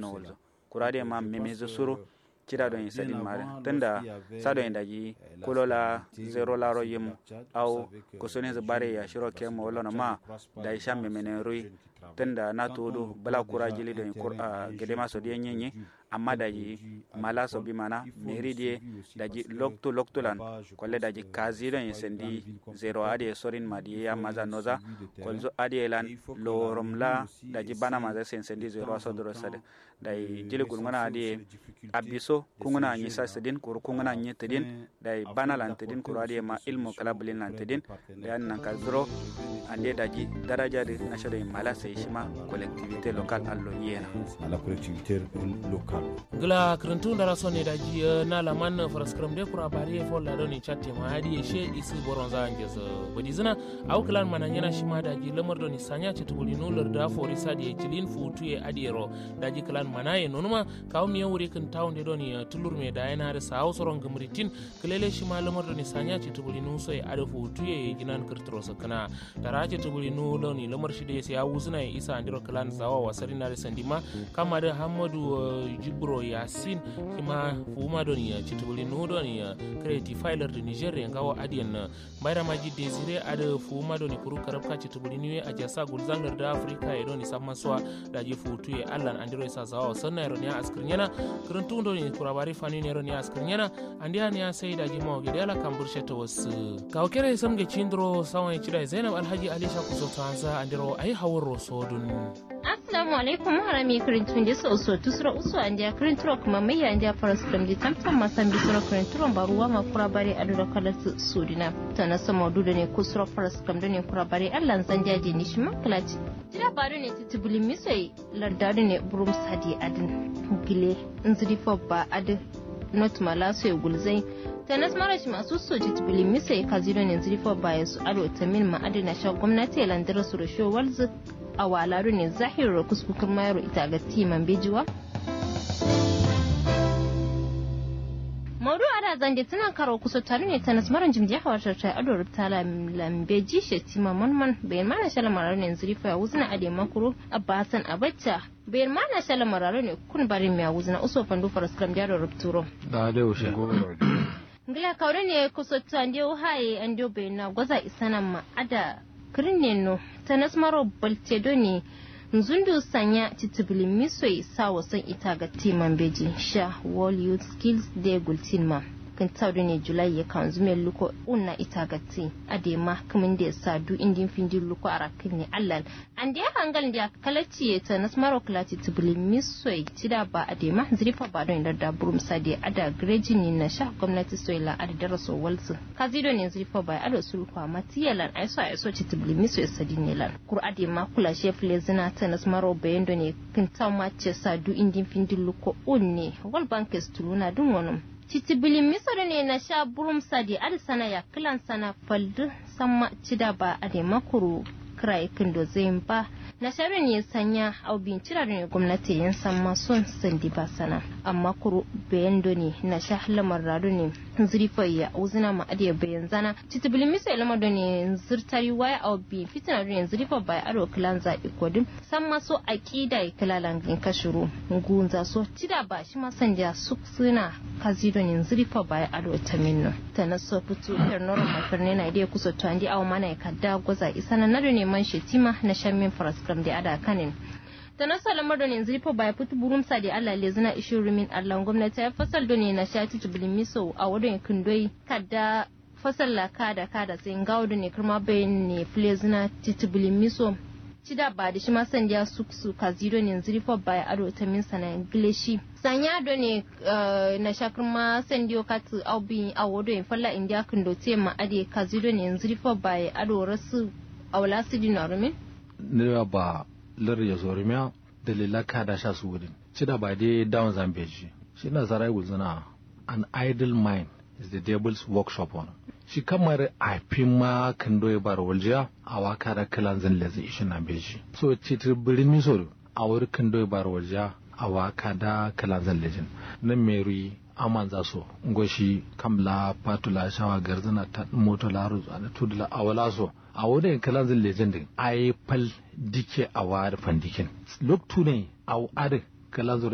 no wolzo kurade ma memezo suru cida don sadin mare tunda sado indaji kulola zero laro yim au kusune bare ya shiro ke mo wala ma da isha memene rui tunda na tudu bala kura jili don gede ma so die nyenye amma daji mala so bi mana meri die daji lokto lokto lan kolle daji kazi don sendi zero ade sorin madi ya maza noza kolzo ade lan lorom la daji bana maza sen sendi zero so doro sade dai jili gulngana ade abiso kunguna anyi sa sedin kuru kunguna anyi tedin dai bana lan tedin kuru ade ma ilmu kala bulin lan tedin da nan ka zero ande daji daraja de nashodo mala sai shima collectivité locale allo yena à la collectivité locale gla krantun dara sonne daji na laman faraskram de kura bari fo la doni chatte ma hadi she isi boronza anges bodi zina aw klan mananyana shima daji lamar doni sanya ce tubuli no larda fo risadi cilin futu e adiero daji klan manaye nonuma kaw mi wuri kan tawnde doni tulur me da yana da sawo soron gumritin kelele shima lamar doni sanya ce tubuli no so e ada futu e ginan kirtro sakana dara ce tubuli no doni lamar shi da ya wuzuna e isa andiro klan zawa wasari na da sandima kama da hamadu jibro yasin kima fuma doni ya ci tubuli no doni ya creative filer da niger ya gawo adiyan bayra maji desire ada fuma doni kuru karabka ci tubuli niwe a jasa gulzangar da afrika ya doni samma swa da ji futu ya allan andiro isa zawa sanna ya roni askirnyana kuruntu doni kurabari fani ne roni askirnyana andiya ne ya sai da ji mawa gidi ala kambur shata wasu kawo kere samge cindro sawan cida zainab alhaji alisha kuso tanza andiro ayi hawar rosodun assalamu alaikum harami kirintun da so so tusura usu an dia kirinturo kuma mai ya dia faras kram di tamtam masan bi sura kirinturo baruwa ma kura bare adu da kala su sudina ta na sama dudu ne kusura faras kram da ne kura bare allan zan jaje ni shi maklaci jira baru ne titibuli misai lardadu ne burum sadi adin gile nziri ba adin not malaso ya gulzai ta nasmara shi masu soji tibili misai kazido ne nziri ba ya su ado tamin ma adina sha gwamnati ya landara su rasho walzu a walaru ne zahirar kuskukur mayaro ita ga timan bejiwa maudu ada zange tana karo kusa tare ne ta nasmaran jimjiya hawatar ta ado rubta lambeji shetima manman bayan mana shala marar ne zurifa ya wuzina ade makuru abba hassan abacha bayan mana shala marar ne kun bari mai wuzina uso fandu faras kam jaro rubturo da da ushe ngila kaure ne kusa ta ande haye ande bayan na gwaza isanan ma ada kirineno ta nasmaro baltedo ne nzundu sanya titibili misoi sa wasan ita ga timan beji sha wall youth skills day gultin ma kan taudu ne julai ya kan zume luko unna ita ga ti adema kamin da sa du indin findi luko a rakin ne allal an da hangal da kalaci ya ta nasmaro kalati tibili misoi tida ba adema zrifa ba don da burum sadi ada greji ne na sha gwamnati soila ada daraso walsu kazido ne zrifa ba ado sulkwa matiyalan aiso aiso tibili misoi sadi ne lan kur adema kula shefle zina ta nasmaro bayendo ne kan taw mace sa du indin findi luko unne wal bankes tuluna dun wonum titibilin misir ne na sha burum sadi adi sana ya kilan sana faldu sama cida ba a da makuru kira kindo zai ba na sharin ya sanya au bincira ne gwamnati yin san masun sandi ba sana amma kuru bayan ne na sha lamar radu ne zurifa ya uzina ma adiya bayan zana titibilin misir lamar da ne zirtari waya au bi fitina ne zurifa bai aro kilan zaɓi kodin san maso aƙida ya kilalan gin kashiro gunza so cida ba shi ma sanja su suna kazido ne zurifa bai aro ta minno ta na so fito yar noro makarne na idea kusa to andi aw mana ya kadda goza isana na ne man shetima na shammin faraskam da ada kanin ta na salamar da yanzu rifa ba ya fito burum sa da Allah le zina ishin rumin Allah gwamnati ya fasal da ne na shati tubilin miso a wadon kindoi kadda fasal la kada kada sai ngawo da ne kuma bayan ne fule zina tubilin miso cida ba da shi ma sandiya su su kazido ne yanzu rifa ba ya ado ta min sana ingilishi sanya do ne na shakar ma sandiyo katu aubi a wado in falla indiya kindo te ma ade kazido ne yanzu rifa ba ya ado rasu a wala su dina rumin ne ba lar ya zorimiya dalila kada sha su wurin cida ba dai down zambeji shi na zarai gulzuna an idle mind is the devil's workshop on shi kamar a fi ma kan doye bar waljiya a waka da kilan zan lezi ishi na beji so citir birin misoro a wuri kan doye bar waljiya a waka da kilan zan lejin nan meri aman za so ngoshi kamla patula shawa garzana ta moto la ruzu ana tudula awala so a wurin kilan zan lejin din ai fal dike a wari fandikin loktu ne a wari kilan